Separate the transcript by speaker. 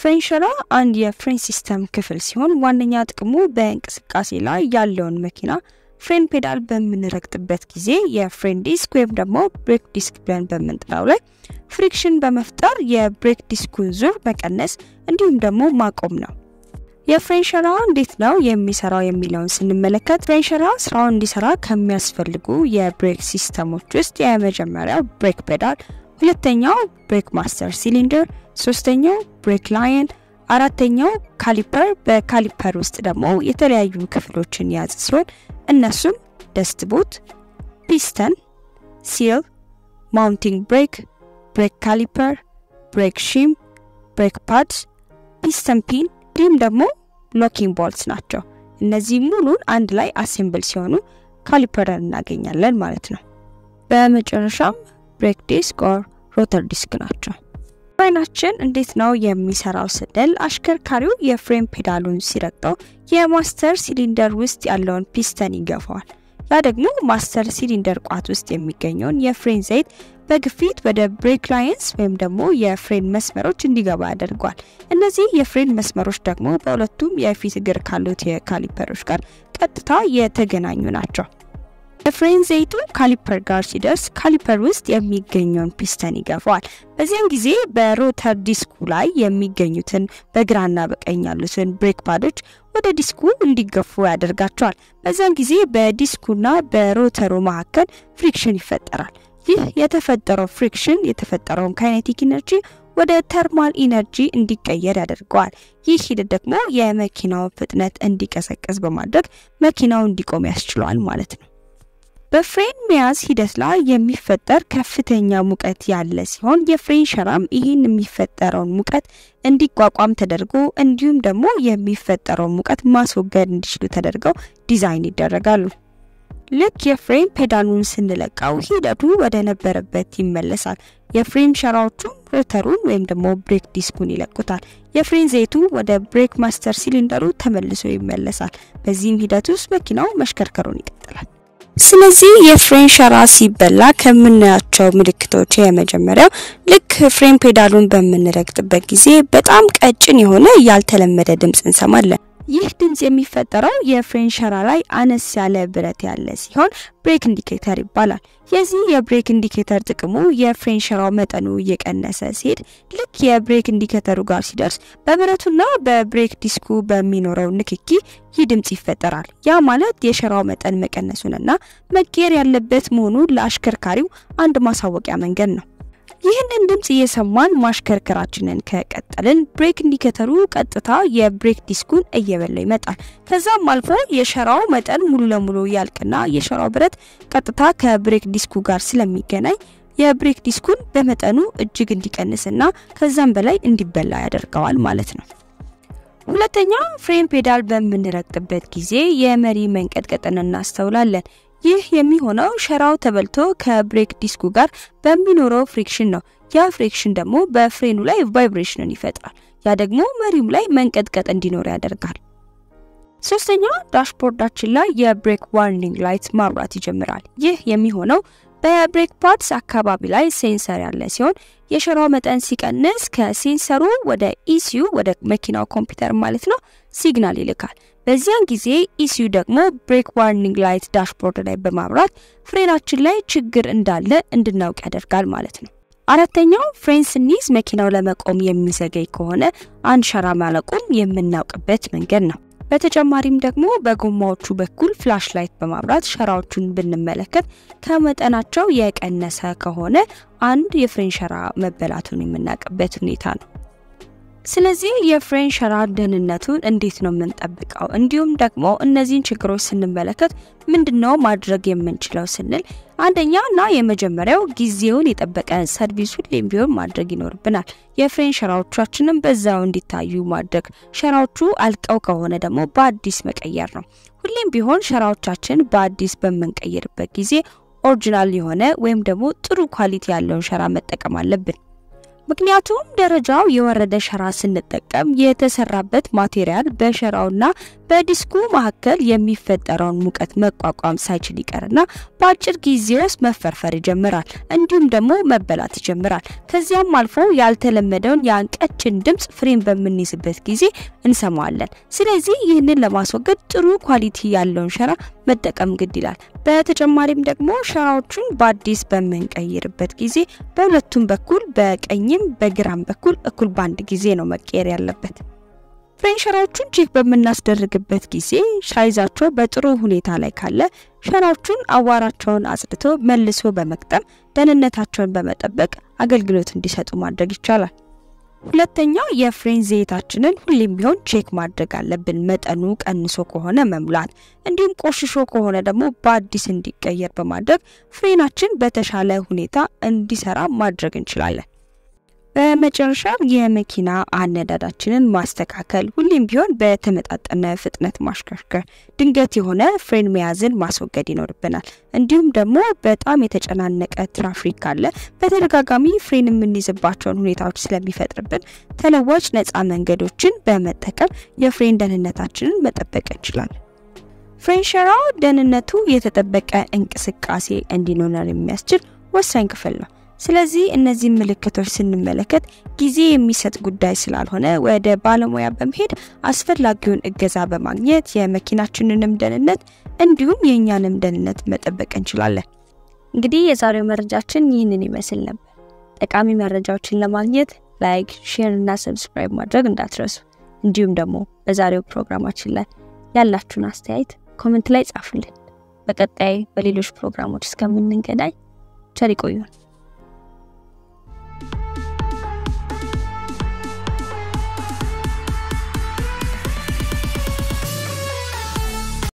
Speaker 1: ፍሬን ሸራ አንድ የፍሬን ሲስተም ክፍል ሲሆን ዋነኛ ጥቅሙ በእንቅስቃሴ ላይ ያለውን መኪና ፍሬን ፔዳል በምንረግጥበት ጊዜ የፍሬን ዲስክ ወይም ደግሞ ብሬክ ዲስክ ብለን በምንጥራው ላይ ፍሪክሽን በመፍጠር የብሬክ ዲስኩን ዙር መቀነስ እንዲሁም ደግሞ ማቆም ነው። የፍሬን ሸራ እንዴት ነው የሚሰራው የሚለውን ስንመለከት ፍሬን ሸራ ስራውን እንዲሰራ ከሚያስፈልጉ የብሬክ ሲስተሞች ውስጥ የመጀመሪያው ብሬክ ፔዳል፣ ሁለተኛው ብሬክ ማስተር ሲሊንደር፣ ሶስተኛው ብሬክ ላይን፣ አራተኛው ካሊፐር። በካሊፐር ውስጥ ደግሞ የተለያዩ ክፍሎችን የያዘ ሲሆን እነሱም ደስት ቦት፣ ፒስተን፣ ሲል፣ ማውንቲንግ ብሬክ፣ ብሬክ ካሊፐር፣ ብሬክ ሺም፣ ብሬክ ፓድ፣ ፒስተን ፒን እንዲሁም ደግሞ ሎኪንግ ቦልትስ ናቸው። እነዚህ ሙሉን አንድ ላይ አሴምብል ሲሆኑ ካሊፐርን እናገኛለን ማለት ነው። በመጨረሻም ብሬክ ዲስክ ኦር ሮተር ዲስክ ናቸው። ፍሬናችን እንዴት ነው የሚሰራው ስንል አሽከርካሪው የፍሬን ፔዳሉን ሲረግጠው የማስተር ሲሊንደር ውስጥ ያለውን ፒስተን ይገፋዋል። ያ ደግሞ ማስተር ሲሊንደር ቋት ውስጥ የሚገኘውን የፍሬን ዘይት በግፊት ወደ ብሬክ ላይንስ ወይም ደግሞ የፍሬን መስመሮች እንዲገባ ያደርጓል። እነዚህ የፍሬን መስመሮች ደግሞ በሁለቱም የፊት እግር ካሉት የካሊፐሮች ጋር ቀጥታ የተገናኙ ናቸው። የፍሬን ዘይቱ ካሊፐር ጋር ሲደርስ ካሊፐር ውስጥ የሚገኘውን ፒስተን ይገፋዋል። በዚያን ጊዜ በሮተር ዲስኩ ላይ የሚገኙትን በግራና በቀኝ ያሉትን ብሬክ ፓዶች ወደ ዲስኩ እንዲገፉ ያደርጋቸዋል። በዚያን ጊዜ በዲስኩና በሮተሩ መካከል ፍሪክሽን ይፈጠራል። ይህ የተፈጠረው ፍሪክሽን የተፈጠረውን ካይኔቲክ ኢነርጂ ወደ ተርማል ኢነርጂ እንዲቀየር ያደርገዋል። ይህ ሂደት ደግሞ የመኪናውን ፍጥነት እንዲቀሰቀስ በማድረግ መኪናው እንዲቆም ያስችለዋል ማለት ነው። በፍሬን መያዝ ሂደት ላይ የሚፈጠር ከፍተኛ ሙቀት ያለ ሲሆን የፍሬን ሸራም ይህን የሚፈጠረውን ሙቀት እንዲቋቋም ተደርጎ እንዲሁም ደግሞ የሚፈጠረውን ሙቀት ማስወገድ እንዲችሉ ተደርገው ዲዛይን ይደረጋሉ። ልክ የፍሬን ፔዳሉን ስንለቀው ሂደቱ ወደ ነበረበት ይመለሳል። የፍሬን ሸራዎቹም ሮተሩን ወይም ደግሞ ብሬክ ዲስኩን ይለቁታል። የፍሬን ዘይቱ ወደ ብሬክ ማስተር ሲሊንደሩ ተመልሶ ይመለሳል። በዚህም ሂደት ውስጥ መኪናው መሽከርከሩን ይቀጥላል። ስለዚህ የፍሬን ሸራ ሲበላ ከምናያቸው ምልክቶች የመጀመሪያው ልክ ፍሬን ፔዳሉን በምንረግጥበት ጊዜ በጣም ቀጭን የሆነ ያልተለመደ ድምፅ እንሰማለን። ይህ ድምፅ የሚፈጠረው የፍሬን ሸራ ላይ አነስ ያለ ብረት ያለ ሲሆን ብሬክ ኢንዲኬተር ይባላል። የዚህ የብሬክ ኢንዲኬተር ጥቅሙ የፍሬን ሸራው መጠኑ እየቀነሰ ሲሄድ ልክ የብሬክ ኢንዲኬተሩ ጋር ሲደርስ በብረቱና በብሬክ ዲስኩ በሚኖረው ንክኪ ይህ ድምፅ ይፈጠራል። ያ ማለት የሸራው መጠን መቀነሱንና መቀየር ያለበት መሆኑን ለአሽከርካሪው አንድ ማሳወቂያ መንገድ ነው። ይህንን ድምፅ እየሰማን ማሽከርከራችንን ከቀጠልን ብሬክ ኢንዲኬተሩ ቀጥታ የብሬክ ዲስኩን እየበላው ይመጣል። ከዛም አልፎ የሸራው መጠን ሙሉ ለሙሉ ያልቅና የሸራው ብረት ቀጥታ ከብሬክ ዲስኩ ጋር ስለሚገናኝ የብሬክ ዲስኩን በመጠኑ እጅግ እንዲቀንስና ከዛም በላይ እንዲበላ ያደርገዋል ማለት ነው። ሁለተኛ ፍሬን ፔዳል በምንረግጥበት ጊዜ የመሪ መንቀጥቀጥን እናስተውላለን። ይህ የሚሆነው ሸራው ተበልቶ ከብሬክ ዲስኩ ጋር በሚኖረው ፍሪክሽን ነው። ያ ፍሪክሽን ደግሞ በፍሬኑ ላይ ቫይብሬሽንን ይፈጥራል። ያ ደግሞ መሪውም ላይ መንቀጥቀጥ እንዲኖር ያደርጋል። ሶስተኛው ዳሽቦርዳችን ላይ የብሬክ ዋርኒንግ ላይት ማብራት ይጀምራል። ይህ የሚሆነው በብሬክ ፓድስ አካባቢ ላይ ሴንሰር ያለ ሲሆን የሸራው መጠን ሲቀንስ ከሴንሰሩ ወደ ኢሲዩ ወደ መኪናው ኮምፒውተር ማለት ነው ሲግናል ይልካል። በዚያን ጊዜ ኢሲዩ ደግሞ ብሬክ ዋርኒንግ ላይት ዳሽቦርድ ላይ በማብራት ፍሬናችን ላይ ችግር እንዳለ እንድናውቅ ያደርጋል ማለት ነው። አራተኛው ፍሬን ስንይዝ መኪናው ለመቆም የሚዘገይ ከሆነ አንድ ሸራ ማለቁን የምናውቅበት መንገድ ነው። በተጨማሪም ደግሞ በጎማዎቹ በኩል ፍላሽ ላይት በማብራት ሸራዎቹን ብንመለከት ከመጠናቸው የቀነሰ ከሆነ አንድ የፍሬን ሸራ መበላቱን የምናውቅበት ሁኔታ ነው። ስለዚህ የፍሬን ሸራ ደህንነቱን እንዴት ነው የምንጠብቀው? እንዲሁም ደግሞ እነዚህን ችግሮች ስንመለከት ምንድነው ማድረግ የምንችለው ስንል አንደኛ እና የመጀመሪያው ጊዜውን የጠበቀ ሰርቪስ ሁሌም ቢሆን ማድረግ ይኖርብናል። የፍሬን ሸራዎቻችንም በዛው እንዲታዩ ማድረግ፣ ሸራዎቹ አልቀው ከሆነ ደግሞ በአዲስ መቀየር ነው። ሁሌም ቢሆን ሸራዎቻችን በአዲስ በምንቀይርበት ጊዜ ኦሪጂናል የሆነ ወይም ደግሞ ጥሩ ኳሊቲ ያለውን ሸራ መጠቀም አለብን። ምክንያቱም ደረጃው የወረደ ሸራ ስንጠቀም የተሰራበት ማቴሪያል በሸራውና በዲስኩ መካከል የሚፈጠረውን ሙቀት መቋቋም ሳይችል ይቀርና በአጭር ጊዜ ውስጥ መፈርፈር ይጀምራል፣ እንዲሁም ደግሞ መበላት ይጀምራል። ከዚያም አልፎ ያልተለመደውን ያን ቀጭን ድምፅ ፍሬን በምንይዝበት ጊዜ እንሰማዋለን። ስለዚህ ይህንን ለማስወገድ ጥሩ ኳሊቲ ያለውን ሸራ መጠቀም ግድ ይላል። በተጨማሪም ደግሞ ሸራዎቹን በአዲስ በምንቀይርበት ጊዜ በሁለቱም በኩል በቀኝም በግራም በኩል እኩል በአንድ ጊዜ ነው መቀየር ያለበት። ፍሬን ሸራዎቹን ቼክ በምናስደርግበት ጊዜ ሳይዛቸው በጥሩ ሁኔታ ላይ ካለ ሸራዎቹን አዋራቸውን አጽድቶ መልሶ በመቅጠም ደህንነታቸውን በመጠበቅ አገልግሎት እንዲሰጡ ማድረግ ይቻላል። ሁለተኛው የፍሬን ዘይታችንን ሁሌም ቢሆን ቼክ ማድረግ አለብን። መጠኑ ቀንሶ ከሆነ መሙላት፣ እንዲሁም ቆሽሾ ከሆነ ደግሞ በአዲስ እንዲቀየር በማድረግ ፍሬናችን በተሻለ ሁኔታ እንዲሰራ ማድረግ እንችላለን። በመጨረሻም የመኪና አነዳዳችንን ማስተካከል፣ ሁሌም ቢሆን በተመጣጠነ ፍጥነት ማሽከርከር፣ ድንገት የሆነ ፍሬን መያዝን ማስወገድ ይኖርብናል። እንዲሁም ደግሞ በጣም የተጨናነቀ ትራፊክ ካለ በተደጋጋሚ ፍሬን የምንይዝባቸውን ሁኔታዎች ስለሚፈጥርብን ተለዋጭ ነፃ መንገዶችን በመጠቀም የፍሬን ደህንነታችንን መጠበቅ እንችላለን። ፍሬን ሸራው ደህንነቱ የተጠበቀ እንቅስቃሴ እንዲኖረን የሚያስችል ወሳኝ ክፍል ነው። ስለዚህ እነዚህ ምልክቶች ስንመለከት ጊዜ የሚሰጥ ጉዳይ ስላልሆነ ወደ ባለሙያ በመሄድ አስፈላጊውን እገዛ በማግኘት የመኪናችንንም ደህንነት እንዲሁም የእኛንም ደህንነት መጠበቅ እንችላለን። እንግዲህ የዛሬው መረጃችን ይህንን ይመስል ነበር። ጠቃሚ መረጃዎችን ለማግኘት ላይክ፣ ሼር እና ሰብስክራይብ ማድረግ እንዳትረሱ። እንዲሁም ደግሞ በዛሬው ፕሮግራማችን ላይ ያላችሁን አስተያየት ኮመንት ላይ ጻፉልን። በቀጣይ በሌሎች ፕሮግራሞች እስከምንገናኝ ቸር ይቆዩን።